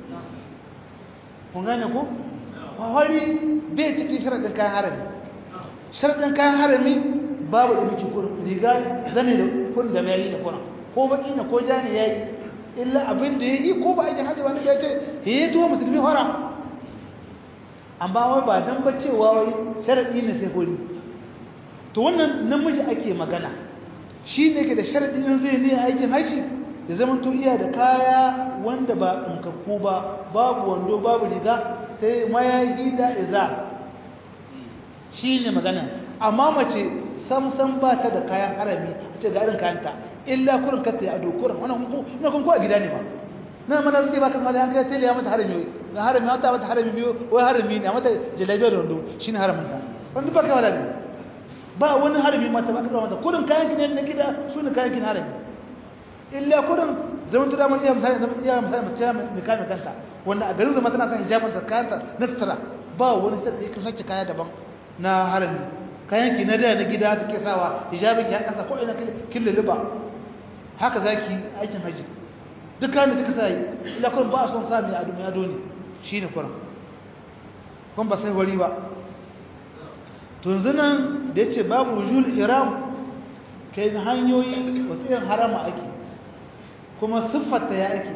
kun gane ko hori bai cikin sharadin kayan harami sharadin kayan harami babu da miki kurin riga zane da kurin da mai yi da kurin ko baki ne ko jani yayi illa abin da ya yi ko ba aikin hajji ba ya ce ya yi tuwa musulmi fara amma wai ba don ba cewa wai sharaɗi ne sai hori to wannan namiji ake magana shi ne ke da sharaɗi in zai ne aikin hajji da zaman to iya da kaya wanda ba ɗinkakku ba babu wando babu riga sai mayayi da iza shi ne magana amma mace samsam ba ta da kayan harami a ce ga irin kayanta illa kurin kata ya ado kurin wannan kun ko a gida ne ba na mana suke ba kan hali an kai tele ya mata harami ga harami wata mata harami biyu wai harami ne a mata jalabiya da wando shine haramin ta wanda ba kai wala ne ba wani harami mata ba ka mata kurin kayan ki ne na gida su ne kayan ki na harami illa kurin zaman ta dama iya misali zaman iya misali mace mai kame kanta wanda a garin zama tana son hijabin ta kayanta na sutura ba wani sai ka sake kaya daban na harami kayan ki na da na gida take sawa hijabin ki ya kasa ko ina kin luluba haka zaki aikin haji duk kayan da kika sai illa kurin ba a son sa mai ado mai ado ne shine kurin kun ba sai wari ba to yanzu nan da yace babu wujul iram kai hanyoyi wasu irin harama ake kuma siffarta ya ake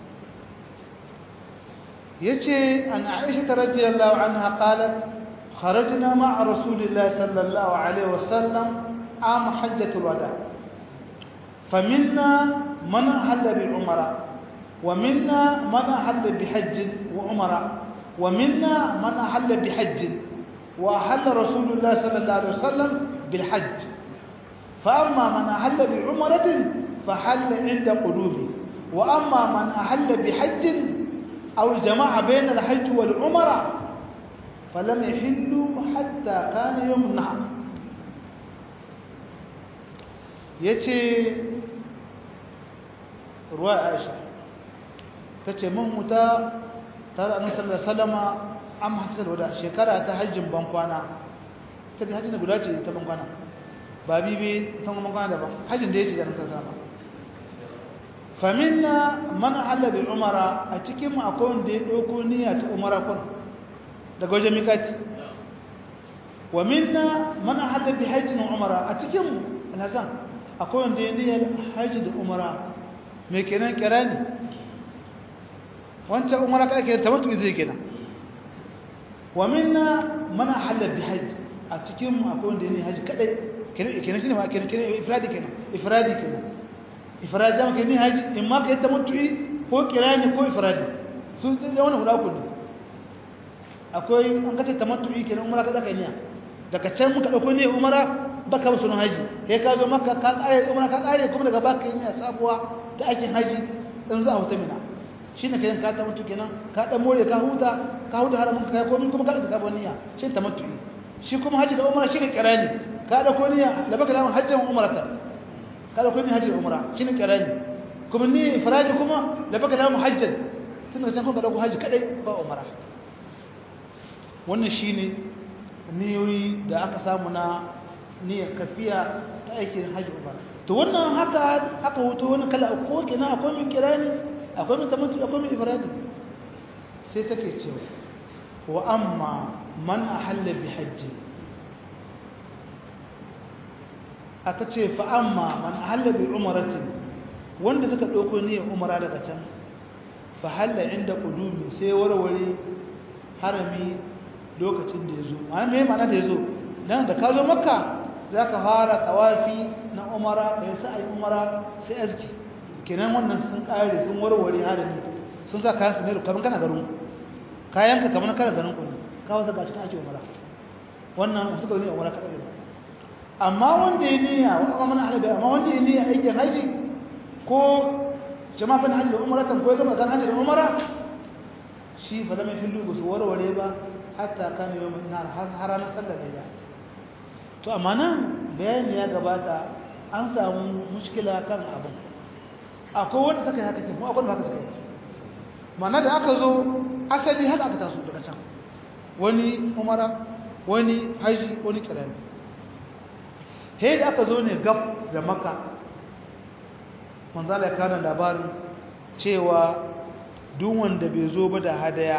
yace an Aisha radiyallahu anha qalat kharajna ma'a rasulillahi sallallahu alaihi wasallam am hajjatul wada faminna man ahalla bi umra ومنا من أحل بحج وعمرة ومنا من أحل بحج وأحل رسول الله صلى الله عليه وسلم بالحج فأما من أحل بعمرة فحل عند قلوبه وأما من أحل بحج أو جمع بين الحج والعمرة فلم يحلوا حتى كان يوم النحر يتي رواية عائشة تتي من متى ترى أن صلى الله عليه وسلم أم حتى الوداع شكرا تحج بانقوانا تتي حج نقولاتي تبانقوانا babi bi ta kuma kana daban hajjin da yake da nan sama faminna man halla bil umara a cikin mu akwai wanda ya dauko niyya ta umara kun daga wajen mikati wa minna man halla bi hajjin umara a cikin mu alhazan akwai wanda ya niyyar hajji da umara me kenan kirani wancan umara kada ke tamattu zai kenan wa minna man halla bi hajji a cikin mu akwai wanda ya niyyar hajji kadai kenan shine ma kenan kenan ifradi kenan ifradi kenan ifradi zama kenan haji in ma kai tamattu'i ko kirani ko ifradi su da wannan guda ku ne akwai an kace tamattu'i kenan umara ka zaka niyya daga can muka dauko ne umara baka musu haji kai ka zo makka ka kare umara ka kare kuma daga baka niyya sabuwa da ake haji dan za a huta mina shine kenan ka tamattu kenan ka dan more ka huta ka huta haramun ka komai kuma ka da sabon niyya shi tamattu'i shi kuma haji da umara shine kirani ka dauko niyya da baka lamun hajjan umrata ka dauko niyya hajji umra shine kirani kuma ni ifradi kuma da baka lamun hajjan tunda san kuma dauko haji kadai ba umra wannan shine niyoyi da aka samu na niyyar kafiya ta aikin haji umra to wannan haka aka hoto wani kala ko kina akwai min kirani akwai min tamattu akwai min ifradi sai take cewa wa amma man ahalla bi hajji aka ce fa amma man halla bi umratin wanda suka dauko niyyar umara daga can fa halla inda qudumi sai warware harami lokacin da yazo ma'ana me ma'ana da yazo dan da ka zo makka zaka fara tawafi na umara kai sai umara sai azki kenan wannan sun kare sun warware harami sun sa kayan su ne kaman kana garin kayan ka kaman kana garin ku ka wasa ga cikin ake umara wannan suka zo ne umara ka tsaya amma wanda ya niyya wa amma mana halaga amma wanda ya niyya aikin haji ko jama'a bin haji da umratan ko ya gama kan haji da umara shi fa lam yahillu bi warware ba hatta kana yawm nar har ranar sallar da to amma nan bayani ya gabata an samu mushkila kan abin akwai wanda suka yi haka ke kuma akwai wanda haka suka yi ma'ana da aka zo asali haka aka taso daga can wani umara wani haji wani kirani he da aka zo ne gab da maka manzala ya kana labarin cewa duk wanda bai zo ba da hadaya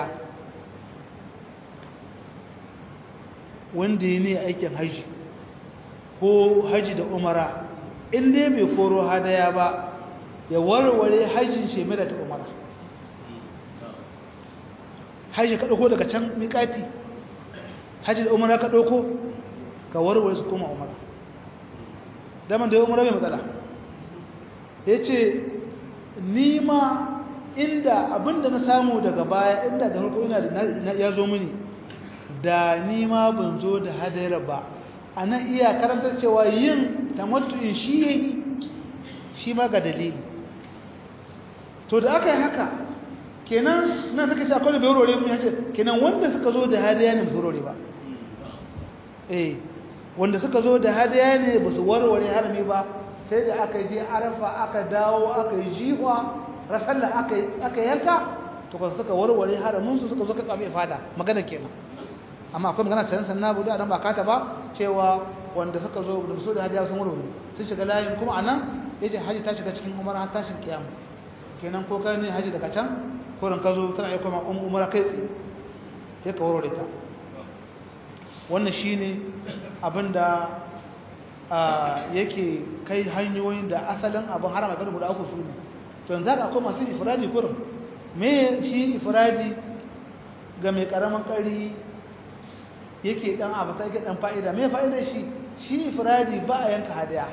wanda ya ne aikin haji ko haji da umara in dai bai koro hadaya ba ya warware hajjin shi mai da ta umara hajji ka ɗauko daga can miƙati hajji da umara ka ɗauko ka warware su koma umara daman da ya umara mai matsala ya ce nima inda abinda na samu daga baya inda da harko ina ya zo mini da nima ban zo da hadayar ba a nan iya karantar cewa yin tamattu'in shi ya yi shi ma ga dalili to da aka yi haka kenan na suka ce akwai bai rore mun yace kenan wanda suka zo da hadaya ne su rore ba eh wanda suka zo da hadaya ne ba su warware harami ba sai da aka je arafa aka dawo aka yi jiwa rasalla aka aka yanka to kan suka warware haramin su suka zo ka tsabe fada magana kenan amma akwai magana can sannan budu dan ba kata ba cewa wanda suka zo da su da hadaya sun warware sun shiga layin kuma anan yace haji ta shiga cikin umara tashin kiyama kenan ko kai ne haji daga can ko ran ka zo tana yi kuma umara kai tsaye sai ka warware ta wannan shine abinda yake kai hanyoyin da asalin abin harama kan guda uku su ne to yanzu haka akwai masu ifradi kurum me shi ifradi ga mai karamin kari yake dan abu sai yake dan fa'ida me fa'idar shi shi ifradi ba a yanka hadaya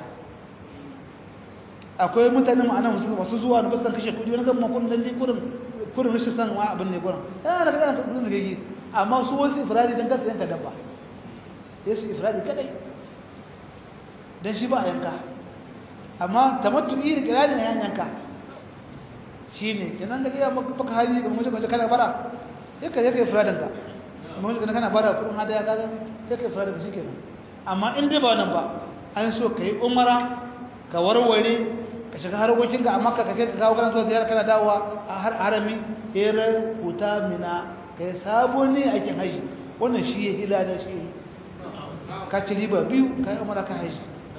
akwai mutane ma'ana masu zuwa da basan kashe kudi wani gama kudin dalli kurin kurin rashin san wa abin ne kurin yana da kana kudin zagagi amma su wasu ifradi dan kasa yanka dabba sai su ifradi kadai dan shi ba a yanka amma tamattu'i da kirani yan yanka shine kenan da iya maka hali ga mutum da kana bara yake yake ifradin ka mutum da kana bara kudin hadaya ka ga yake ifradin shi kenan amma in dai ba wannan ba an so kai umara ka warware ka shiga harkokin ga amma ka kake ka kawo kana zuwa ziyara kana dawowa a har harami ere huta mina kai sabo ne aikin haji wannan shi ya hila da shi ka ci riba biyu kai umara ka haji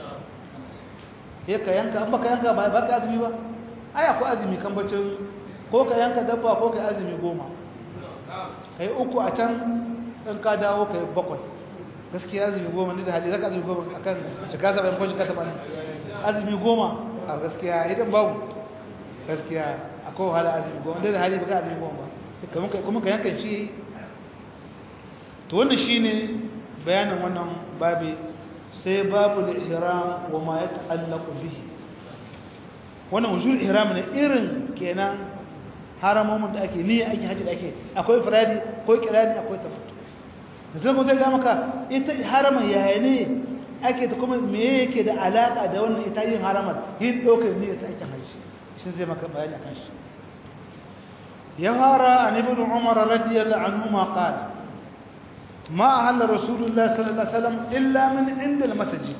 ya ka yanka an baka yanka ba ka azumi ba ai akwai azumi kan bacin ko ka yanka dabba ko ka azumi goma kai uku a can in ka dawo kai bakwai gaskiya azumi goma ne da hali zaka azumi goma akan shiga saba'in ko shiga saba'in azumi goma a gaskiya idan babu gaskiya akwai wahala azumi goma da hali baka azumi goma ba kuma ka yanka shi to wannan shine bayanin wannan babi sai babu da ihram wa ma ya ta'allaqu bihi wannan wujul ihram ne irin kenan haramomin da ake niyya ake haji da ake akwai firadi akwai kirani akwai tafattu zai mu zai ga maka ita harama yaya ne ake ta kuma me yake da alaka da wannan ita yin haramar yin ɗaukar niyya ta ake haji shi zai maka bayani akan shi ya fara an ibn umar radiyallahu anhu ma qala ما أهل رسول الله صلى الله عليه وسلم إلا من عند المسجد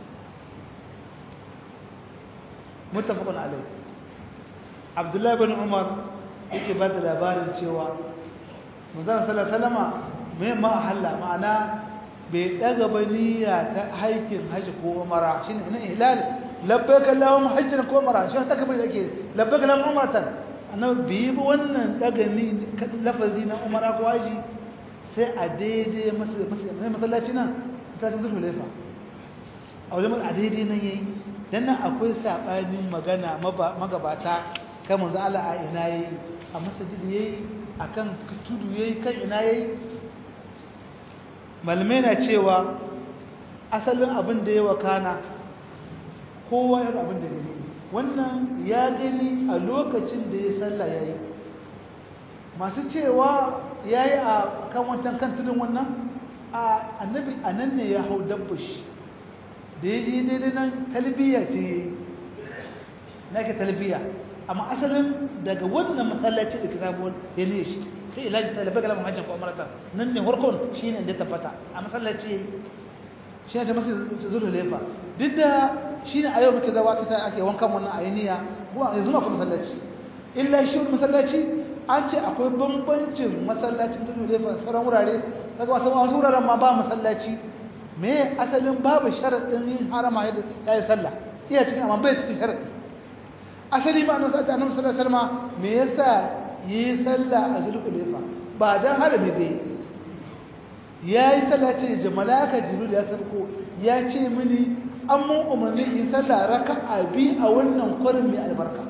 متفق عليه عبد الله بن عمر yake ba da labarin cewa manzon sallallahu alaihi wasallam me ma ahalla ma'ana bai daga ba niyya ta haikin haji ko umara shine ina ihlal labbaika allahumma hajjan ko umara shine takbir yake labbaika allahumma umratan annabi bi wannan daga ni lafazi na umara ko haji sai a daidai masallaci nan masallacin zulhu laifa a wajen a daidai nan yayi dan nan akwai sabanin magana magabata kan manzo Allah a ina yayi a masjid yayi akan tudu yayi kan ina yayi malamai na cewa asalin abin da ya wakana kowa yana abin da gani wannan ya gani a lokacin da ya sallah yayi masu cewa ya yi a kan wancan kan tudun wannan a annabi a nan ne ya hau dabbashi da ya ji daidai nan talbiya ce na ke talbiya amma asalin daga wannan masallaci da kitabuwan ya ne shi sai ilaji ta labar galamun hajjan ko amarata nan ne harkon shi ne da tabbata a masallaci shi ne ta masu zuru lefa duk da shi ne a yau muke zawa kita ake wankan wannan ayaniya kuma yanzu ma kuma masallaci illa shi masallaci an ce akwai bambancin masallacin tudu da fa sauran wurare daga wasu wasu wuraren ma ba masallaci me asalin babu sharaɗin yin harama ya yi sallah iya cikin amma bai cikin sharaɗi asali ma annabi sallallahu alaihi wasallam me yasa yi sallah a zulhulefa ba dan harami bai yayi sallah ce da malaka jibril ya sarko ya ce mini an mun umarni in sallah raka'a bi a wannan kwarin mai albarka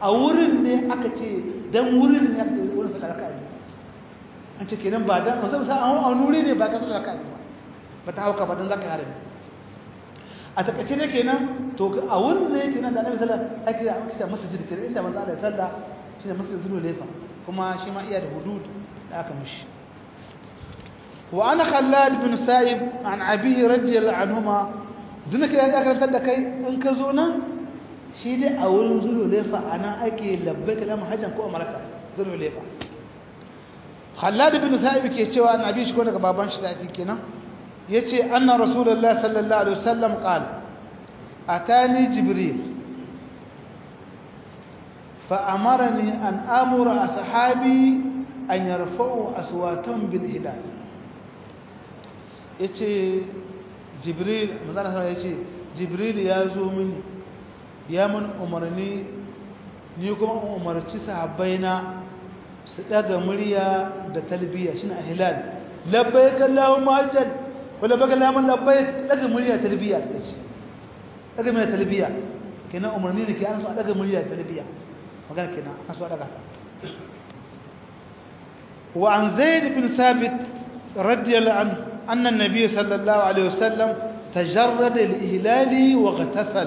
a wurin ne aka ce dan wurin ne aka ce wurin sallah raka'a biyu an ce kenan ba dan musamman sa a wuri ne ba ka sallah raka'a biyu ba ba ta hauka ba dan zaka harami a takaice ne kenan to a wurin ne kenan da annabi sallallahu alaihi wasallam ake da masjid kenan inda manzo Allah ya sallah shine masjid zulu lefa kuma shi ma iya da hudud da aka mishi wa ana khallad bin sa'ib an abihi radiyallahu anhuma dinka ya karantar da kai in ka zo nan shi dai a wurin zulu lefa ana ake labbaika da hajjan ko umarka zulu lefa khallad bin sa'ib ke cewa an abi shi ko daga baban shi sa'ib kenan yace anna rasulullahi sallallahu alaihi wasallam qala atani jibril fa amarani an amura ashabi an yarfa'u aswatan bil hilal yace jibril manzon Allah yace jibril ya zo mini ya mun umarni ni kuma umarci sahabbaina su daga murya da talbiya shine hilal labbaik allahumma hajjan wala baka lamun labbaik daga murya talbiya kace daga murya talbiya kenan umarni ne ke an so daga murya talbiya magana kenan an so daga ta wa an zaid bin sabit radiyallahu anhu anna an-nabiy sallallahu alaihi wasallam tajarrada al-ihlali wa ghatasal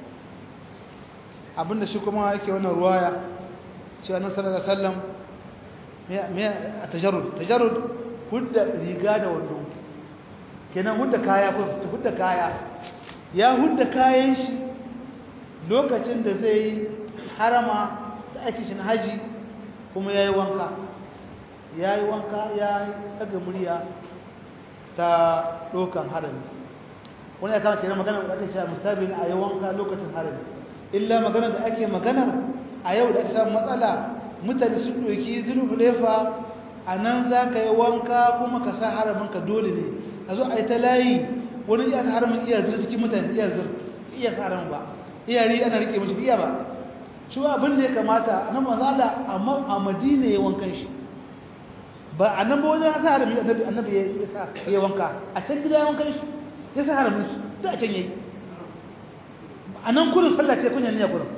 abinda shi kuma yake wannan ruwaya cewa annabi sallallahu alaihi wasallam me a tajarrud tajarrud hudda riga da wando kenan hudda kaya ko hudda kaya ya hudda kayan shi lokacin da zai harama da ake shi haji kuma yayi wanka yayi wanka ya daga murya ta dokan harami wani ya kama kenan magana da ake cewa musabi a yi wanka lokacin harami illa magana da ake magana a yau da ake samun matsala mutane sun ɗauki zulhulefa a nan za ka yi wanka kuma ka sa haraminka dole ne a zo a yi ta layi wani iya sa haramin iya zir cikin mutane iya zir iya sa haramin ba iya ri ana rike mashi iya ba shi abin da ya kamata nan mazala amma a madina ya wankan shi ba a nan ba wajen sa haramin annabi annabi ya sa ya wanka a can gida ya wankan shi ya sa haramin shi duk a can yayi a nan kurin sallah ce kunya ne ya kurin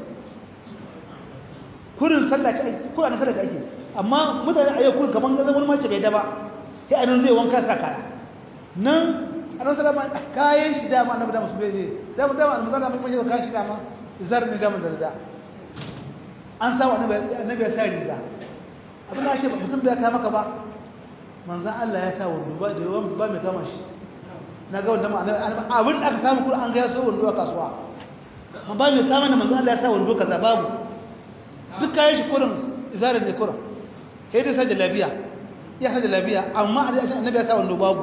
kurin sallah ce ake kurin sallah ce ake amma mutane a yau kurin kaman gazan wani mace bai daba sai a nan zai wanka sa kaya nan a nan salama kayan shi dama annabi dama su bai ne dama dama annabi dama mai mai kayan shi dama zar ne dama da da an sa annabi annabi ya sa riga abin da ake mutum bai kama maka ba manzon Allah ya sa wando ba da yawan ba mai kama shi na ga wanda abin da aka samu kurin an ga ya so wando a kasuwa ba mai kama da manzon Allah ya sa wando kaza babu duk kayan shi kurin izarar ne kurin sai dai sajin lafiya ya sajin lafiya amma annabi ya sa wando babu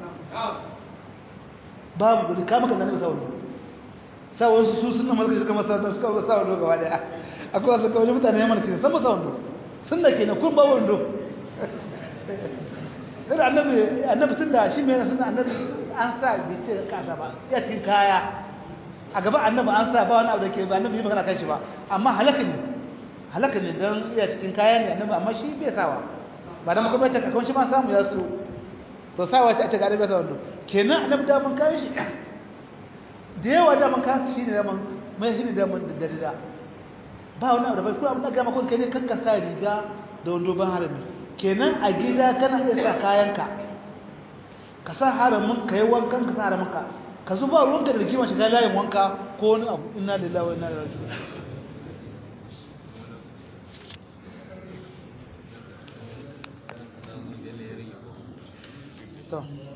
babu da kama kan annabi sa wando sa wasu su sunna malaka suka masa wando suka sa wando gaba daya akwai wasu kawai mutane ya mana san ba sa wando sunna kenan kun ba wando sai da annabi annabi tunda shi mai sunna annabi an sa bi ce kasa ba ya cikin kaya a gaba annabi an sa ba wani abu da ke ba annabi yi magana kan shi ba amma halaka ne halaka ne don iya cikin kaya ne annabi amma shi bai sawa ba da muka bace kakon shi ma samu ya su to sawa ta ce ga annabi sa wando kenan annabi da mun kai shi da yawa da mun kai shi ne da mun mai shi ne da mun da da ba wani abu da bai kuma abin da ga makon kai ne kanka sa riga da wando ban harami kenan a gida kana iya sa kayanka ka sa haramin ka yi wankan ka sa haramin ka ka zuba ruwanka da rigima shiga layin wanka ko wani abu inna lillahi wa inna ilaihi raji'un to